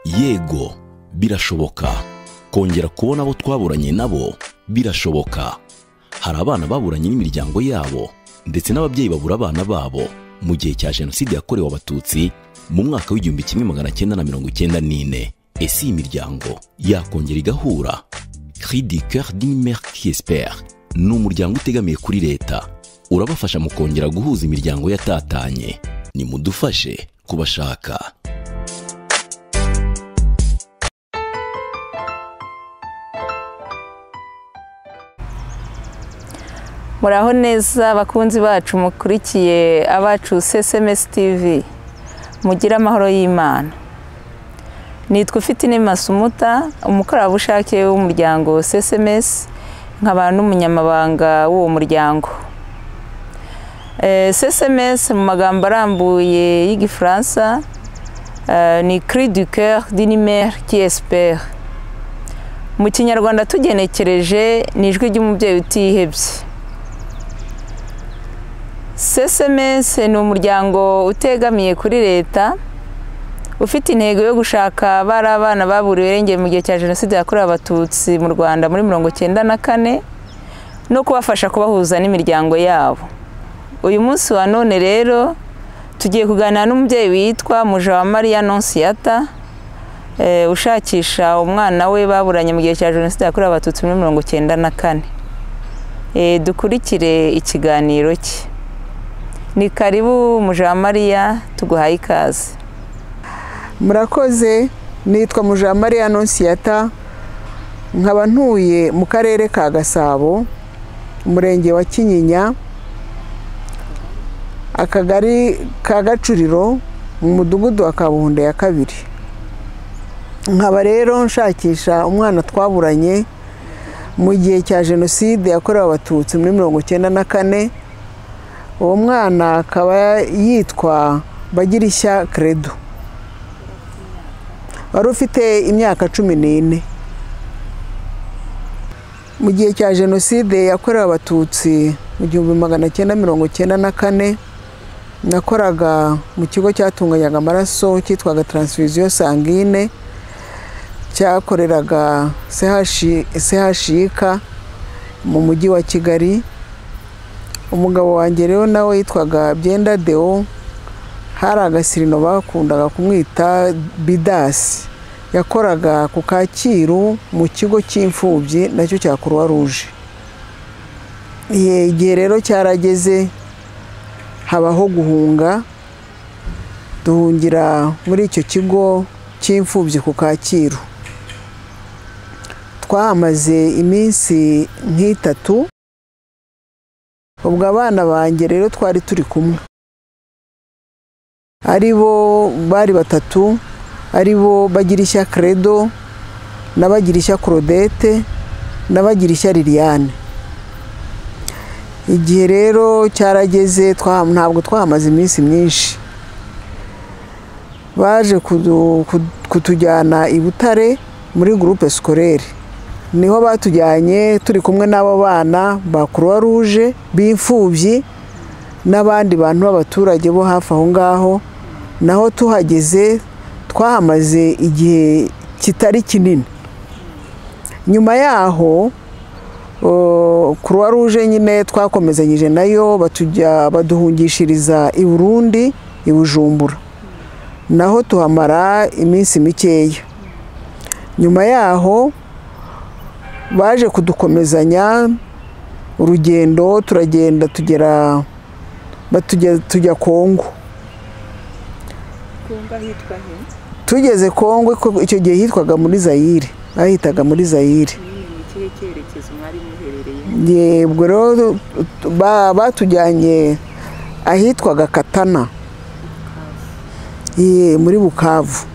yego birashoboka kongera kubona abo twaburanye nabo birashoboka hari abana baburanye n'imiryango yabo ndetse n'ababyeyi babura abana babo mu gihe cya jenoside yakorewe abatutsi mu mwaka w'igihumbi kimwe magana cyenda na mirongo icyenda n'ine ese iyi miryango yakongera igahura cri du coeur d'une mère qui espère ni umuryango utegamiye kuri leta urabafasha mu kongera guhuza imiryango yatatanye nimudufashe kubashaka muraho neza bakunzi bacu mukurikiye abacu cms tv mugire amahoro y'imana nitwa ufite inema sumuta umukorerabushake w'umuryango cms nkaba n'umunyamabanga w'uwo muryango cms mu magambo arambuye y'igifaransa ni cri du coeur d'inimer qui espère mu kinyarwanda tugenekereje ni ijwi ry'umubyeyi utihebye cms ni umuryango utegamiye kuri leta ufite intego yo gushaka bari abana baburiwe irengero mu gihe cya jenoside yakorewe abatutsi mu rwanda muri mirongo icyenda na kane no kubafasha kubahuza n'imiryango yabo uyu munsi wa none rero tugiye kuganira n'umubyeyi witwa mujawamariya nonsiyata ushakisha umwana we baburanye mu gihe cya jenoside yakorewe abatutsi muri mirongo icyenda na kane dukurikire ikiganiro cye ni karibu mujamariya tuguhaye ikaze murakoze nitwa mujamariya nonsiyata nkaba ntuye mu karere ka gasabo umurenge wa kinyinya akagari ka gacuriro mu mudugudu wa kabuhunda ya kabiri nkaba rero nshakisha umwana twaburanye mu gihe cya jenoside yakorewe abatutsi muri mirongo icyenda na kane uwo mwana akaba yitwa bagirishya keredo wari ufite imyaka cumi n'ine mu gihe cya jenoside yakorewe abatutsi mu gihumbi magana cyenda mirongo cyenda na kane nakoraga mu kigo cyatunganyaga amaraso cyitwaga taransifuziyo sangine cyakoreraga sehashika mu mujyi wa kigali umugabo wanjye rero nawe yitwaga byenda deo hari agasirino bakundaga kumwita bidasi yakoraga ku kacyiru mu kigo cy'imfubyi nacyo cya kuruwa ruje igihe rero cyarageze habaho guhunga duhungira muri icyo kigo cy'imfubyi ku kacyiru twahamaze iminsi nk'itatu ubwo abana banjye rero twari turi kumwe ari bo bari batatu ari bo bagirishya keredo n'abagirishya korodete n'abagirishya liliane igihe rero cyarageze ntabwo twahamaze iminsi myinshi baje kutujyana i butare muri gurupe sikorere niho batujyanye turi kumwe n'abo bana ba kuruwa ruje b'imfubyi n'abandi bantu b'abaturage bo hafi aho ngaho naho tuhageze twahamaze igihe kitari kinini nyuma yaho kuruwa ruje nyine twakomezanyije nayo baduhungishiriza i burundi i bujumbura naho tuhamara iminsi mikeya nyuma yaho baje kudukomezanya urugendo turagenda tugera tujya kongo tugeze kongo icyo gihe hitwaga muri zayire bahitaga muri zayire ubwo rero batujyanye ahitwaga katana muri bukavu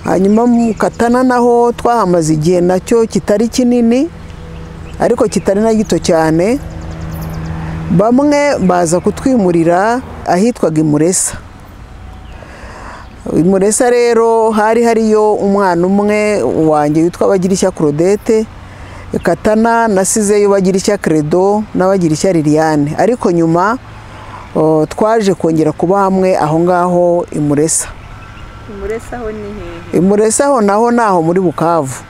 hanyuma mu katana naho twahamaze igihe nacyo kitari kinini ariko kitari na gito cyane bamwe baza kutwimurira ahitwaga imuresa imuresa rero hari hariyo umwana umwe wanjye witwa bagirishya korodete katana nasizeyo bagirishya keredo n'abagirishya liliane ariko nyuma twaje kongera kuba hamwe aho ngaho imuresa muresaho ni hehe muresaho naho naho muri bukavu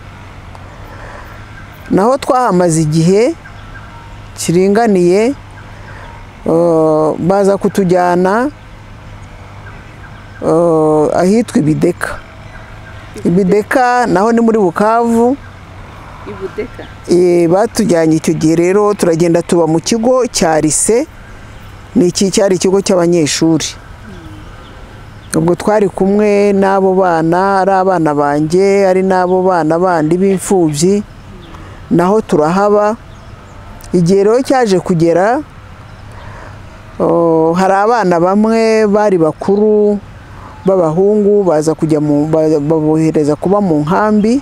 naho twahamaze igihe kiringaniye eh, baza kutujyana eh, ahitwa ibideka ibideka naho ni muri bukavu ibudeka Eh, batujyanye icyo gihe rero turagenda tuba mu kigo cya lise ni iki cyari ikigo cy'abanyeshuri ubwo twari kumwe n'abo bana ari abana banjye ari n'abo bana bandi b'imfubyi naho turahaba igihe rero cyaje kugera oh, hari abana bamwe bari bakuru b'abahungu baza kujya mu ba- babohereza kuba mu nkambi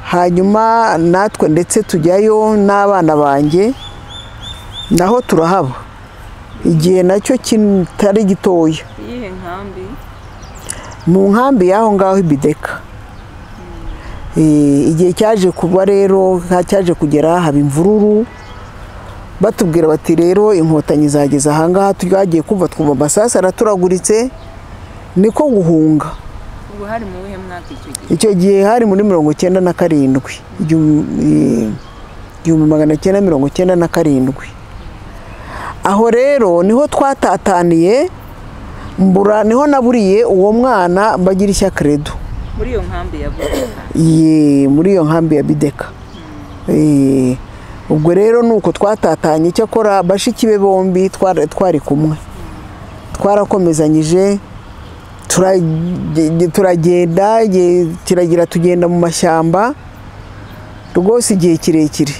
hanyuma natwe ndetse tujyayo n'abana banjye naho turahaba igihe nacyo kitari gitoya iyihe nkambi mu nkambi y'aho ngaho ibideka Eh, igihe cyaje kuba rero nka cyaje kugera haba imvururu batubwira bati rero inkotanyi zageze ahangaha twagiye kumva twumva amasasu araturaguritse niko guhunga ubu hari mu wihe mwaka icyo gihe icyo gihe hari muri mirongo icyenda na karindwi igihumbi igihumbi magana cyenda mirongo icyenda na karindwi aho rero niho twatataniye mbura niho naburiye uwo mwana mbagira ishya credo muri iyo nkambi ya budeka Ye, muri iyo nkambi ya bideka Eh, ubwo rero ni uko twatatanye cyakora bashiki be bombi twara- twari kumwe twarakomezanyije turage- turagenda igihe kiragira tugenda mu mashyamba rwose igihe kirekire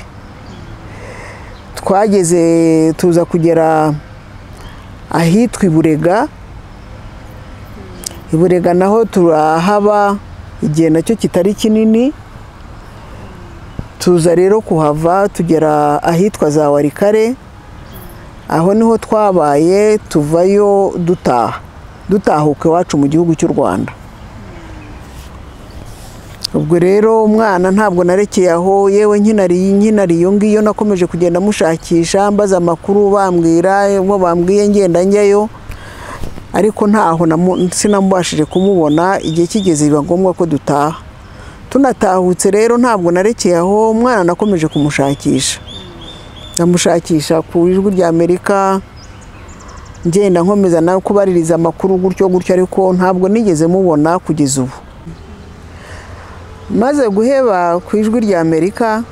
twageze tuza kugera ahitwa iburega iburega naho turahaba igihe nacyo kitari kinini tuza rero kuhava tugera ahitwa za warikare aho niho twabaye tuvayo dutaha dutahuka iwacu mu gihugu cy'u rwanda ubwo rero umwana ntabwo narekeye aho yewe nkinariye nkinariye iyo ngiyo nakomeje kugenda mushakisha mbaza amakuru bambwira ubwo bambwiye ngenda njyayo ariko ntaho namu- sinamubashije kumubona igihe kigeze biba ngombwa ko dutaha tunatahutse rero ntabwo narekeye aho umwana nakomeje kumushakisha ndamushakisha ku ijwi rya amerika ngenda nkomeza no kubaririza amakuru gutyo gutyo ariko ntabwo nigeze mubona kugeza ubu maze guheba ku ijwi rya amerika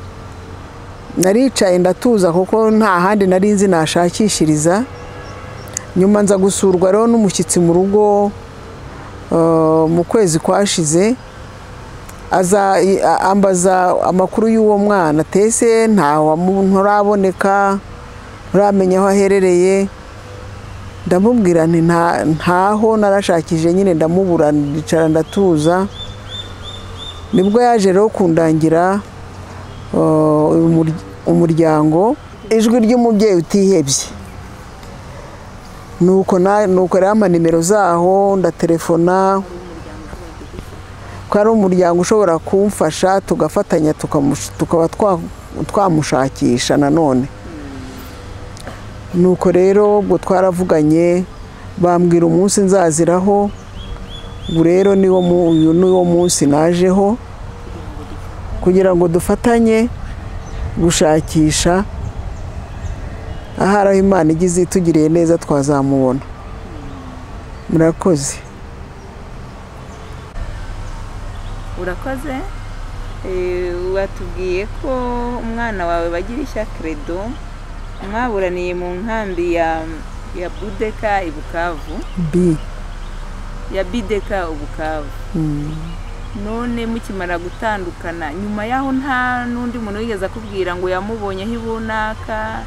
naricaye ndatuza kuko nta handi nari nzi nashakishiriza nyuma nza gusurwa rero n'umushyitsi mu rugo eh, mu kwezi kwashize aza i- a- ambaza amakuru y'uwo mwana tese ntaho nturaboneka nturamenya aho aherereye ndamubwira nti "Nta- ntaho narashakije nyine ndamubura ndicara ndatuza nibwo yaje rero kundangira eh, umur- umuryango ijwi ry'umubyeyi utihebye nuko na nuko rero ampa nimero zaho ndatelefona ko ari umuryango ushobora kumfasha tugafatanya tukamush- tukaba twa- twamushakisha nanone nuko rero ubwo twaravuganye bambwira umunsi nzaziraho ubu rero niwo mu- uyu niwo munsi najeho kugira ngo dufatanye gushakisha ahari aho imana igize itugiriye neza twazamubona murakoze urakoze Eh, watubwiye ko umwana wawe bagira ishya credo mwaburaniye mu nkambi ya ya budeka i bukavu bi ya bideka ubukavu none mukimara gutandukana nyuma y'aho nta n'undi muntu wigeze akubwira ngo yamubonye aho ibunaka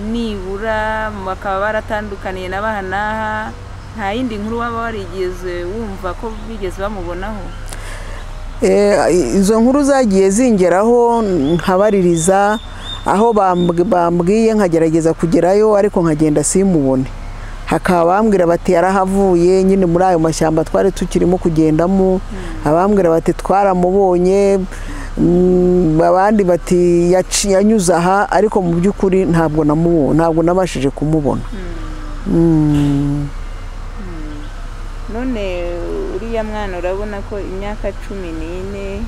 nibura bakaba baratandukaniye na baha n'aha nta yindi nkuru waba warigeze wumva ko bigeze bamubonaho Eh, izo nkuru zagiye zingeraho nkabaririza aho bambw- bambwiye nkagerageza kugerayo ariko nkagenda simubone hakaba abambwira bati yarahavuye nyine muri ayo mashyamba twari tukirimo kugendamo abambwira bati twaramubonye mm, abandi bati yaci- yanyuze aha ariko mu by'ukuri ntabwo namubo- ntabwo nabashije kumubona Mm. none uriya mwana urabona ko imyaka cumi n'ine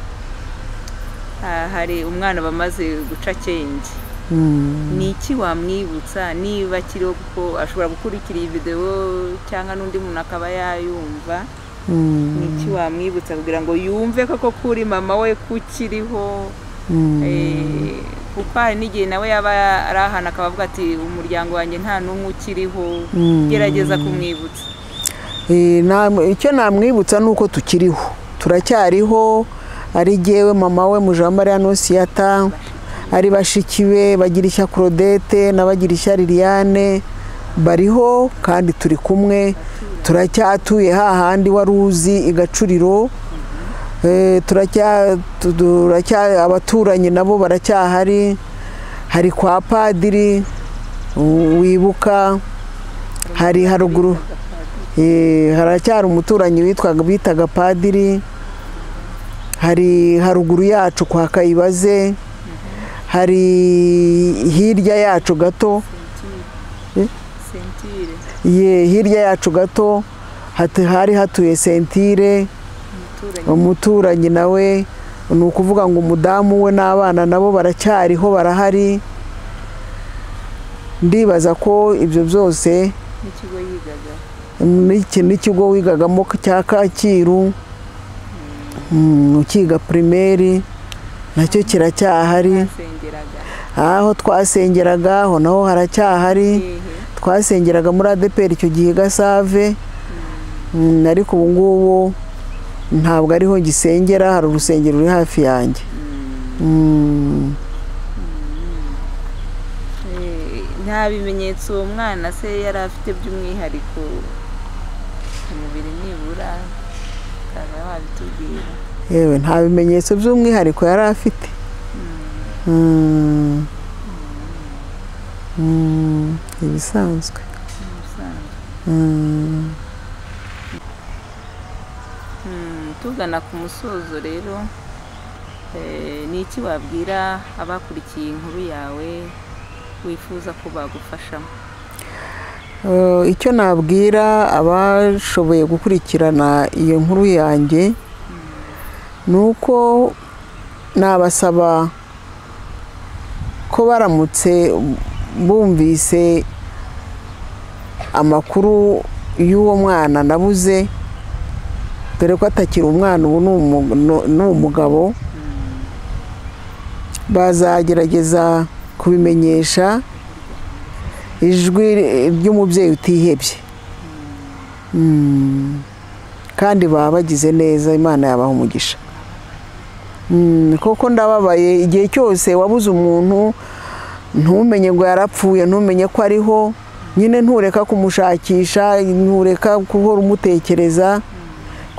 ha- hari umwana bamaze guca akenge ni iki wamwibutsa niba akiriho kuko ashobora gukurikira iyi videwo cyangwa n'undi muntu akaba yayumva ni iki wamwibutsa kugira ngo yumve koko ko uri mama we kukiriho Eh, kuko hari n'igihe nawe yaba ari ahantu akaba avuga ati umuryango wanjye nta n'umwe ukiriho gerageza kumwibutsa Eh, na- icyo namwibutsa ni uko tukiriho turacyariho ari jyewe mama we mujambariya nosiyata ari bashiki be bagirishya claudette n'abagirishya liliane bariho kandi turi kumwe turacyatuye hahandi wari uzi i gacuriro Eh, turacya turacya- abaturanyi nabo baracyahari hari kwa padiri u- wibuka hari haruguru Eh, haracyari umuturanyi witwaga bitaga padiri hari haruguru yacu kwa kayibaze hari hirya yacu gato sentire ye hirya yacu gato hati- hari hatuye sentire umuturanyi umuturanyi nawe ni ukuvuga ngo umudamu we n'abana nabo baracyariho barahari ndibaza ko ibyo byose n'ikigo yigaga iki n'ikigo wigagamo cya kacyiru mm, ukiga pirimeri nacyo kiracyahari nsengeraga aho twasengeraga aho naho haracyahari hehe twasengeraga muri adeperi icyo gihe gasave Mm, ariko ubu ngubu ntabwo ariho gisengera hari urusengero ruri hafi yanjye Mm. Eh, nta bimenyetso uwo mwana se yari afite by'umwihariko ku mubiri nibura ukaba wabitubwira yewe nta bimenyetso by'umwihariko yari afite Mm. Mm, ibisanzwe ubusanzwe Mm. Mm, tugana ku musozo rero eh, ni iki wabwira abakurikiye inkuru yawe wifuza ko bagufashamo Eh, icyo nabwira abashoboye gukurikirana iyo nkuru yanjye ni uko nabasaba ko baramutse bumvise amakuru y'uwo mwana nabuze dore ko atakiri umwana ubu ni umu- nu- ni umugabo bazagerageza kubimenyesha ijwi ry'umubyeyi utihebye Mm. kandi baba bagize neza imana yabaha umugisha Mm, kuko ndababaye igihe cyose wabuze umuntu ntumenye ngo yarapfuye ntumenye ko ariho nyine ntureka kumushakisha ntureka guhora umutekereza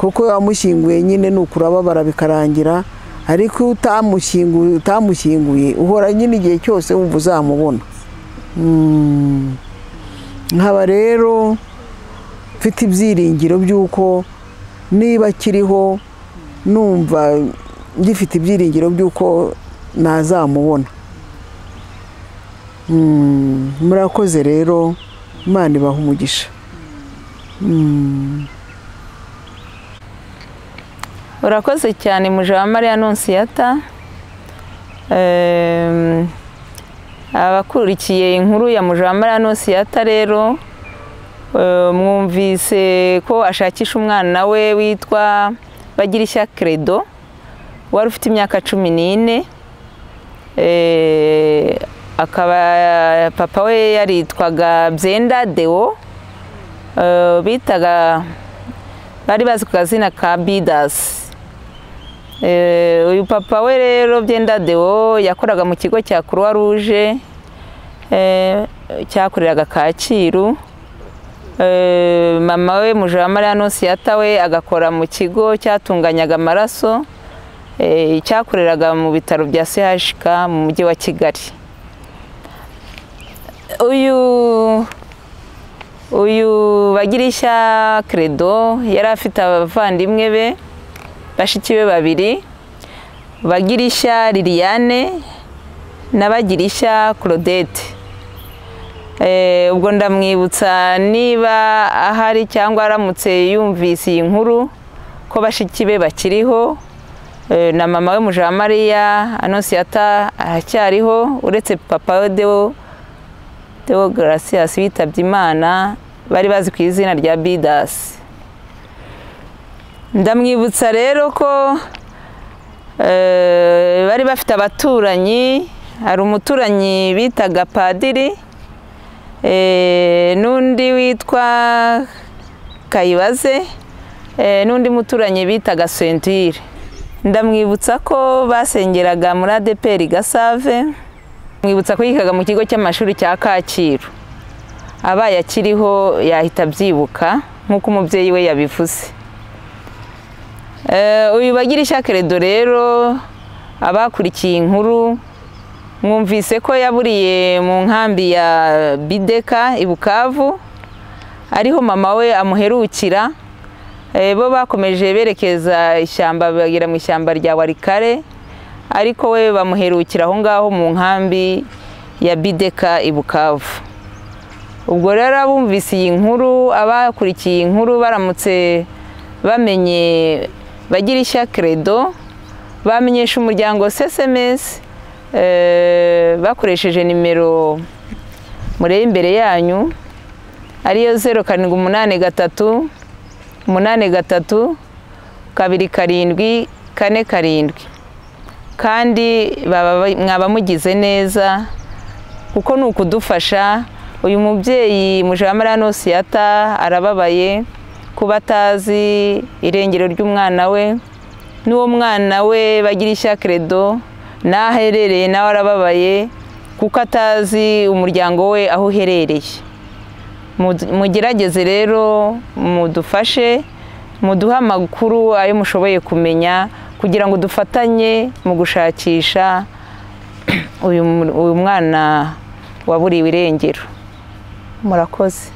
kuko wamushyinguye nyine ni ukurababara bikarangira ariko iyo utamushyinguye utamushyinguye uhora nyine igihe cyose wumva uzamubona Mm. nkaba rero mfite ibyiringiro by'uko niba akiriho numva ngifite ibyiringiro by'uko nazamubona Mm, murakoze rero imana ibaha umugisha Mm. urakoze cyane muje wa mariya nonsiyata Ehm, abakurikiye inkuru ya muje wa mariya nonsiyata rero eh, mwumvise ko ashakisha umwana we witwa bagirishya credo wari ufite imyaka cumi n'ine Eh, akaba papa we yaritwaga byenda deo Eh, bitaga bari bazi ku kazina ka bidasi Eh, uyu papa we rero byenda deo yakoraga mu kigo cya croix rouge eh, cyakoreraga kacyiru Eh, mama we mujamariya nosiyata we agakora mu kigo cyatunganyaga amaraso eh, cyakoreraga mu bitaro bya chk mu mujyi wa kigali uyu uyu bagirishya credo yari afite abavandimwe be bashiki be babiri bagirishya liliane na bagirishya claudette Eh, ubwo ndamwibutsa niba ahari cyangwa aramutse yumvise iyi nkuru ko bashiki be bakiriho eh, na mama we mujamariya anonsiyata aracyariho uretse papa we dewo dewo garasiyasi witabye imana bari bazi ku izina rya bidasi ndamwibutsa rero ko eh, bari bafite abaturanyi hari umuturanyi bitaga padiri eh, n'undi witwa kayibaze eh, n'undi muturanyi bitaga sentire ndamwibutsa ko basengeraga muri adeperi gasave mwibutsa ko yigaga mu kigo cy'amashuri cya kacyiru abaye akiriho yahita abyibuka nk'uko umubyeyi we yabivuze Eh, uyu bagira keredo rero abakurikiye inkuru mwumvise ko yaburiye mu nkambi ya bideka i bukavu ariho mama we amuherukira Eh, bo bakomeje berekeza ishyamba bagera mu ishyamba rya warikare ariko we bamuherukira aho ngaho mu nkambi ya bideka i bukavu ubwo rero abumvise iyi nkuru abakurikiye iyi nkuru baramutse bamenye bagira ishya keredo bamenyesha umuryango sesemesi bakoresheje nimero mureba imbere yanyu ariyo zeru karindwi umunani gatatu umunani gatatu kabiri karindwi kane karindwi kandi baba mwaba mugize neza kuko ni ukudufasha uyu mubyeyi mujamara nosiyata arababaye kuba atazi irengero ry'umwana we n'uwo mwana we bagira ishya keredo n'aho aherereye nawe arababaye kuko atazi umuryango we aho uherereye Mu- mugerageze rero mudufashe muduhe amakuru ayo mushoboye kumenya kugira ngo dufatanye mu gushakisha uyu mu- uyu mwana waburiwe irengero murakoze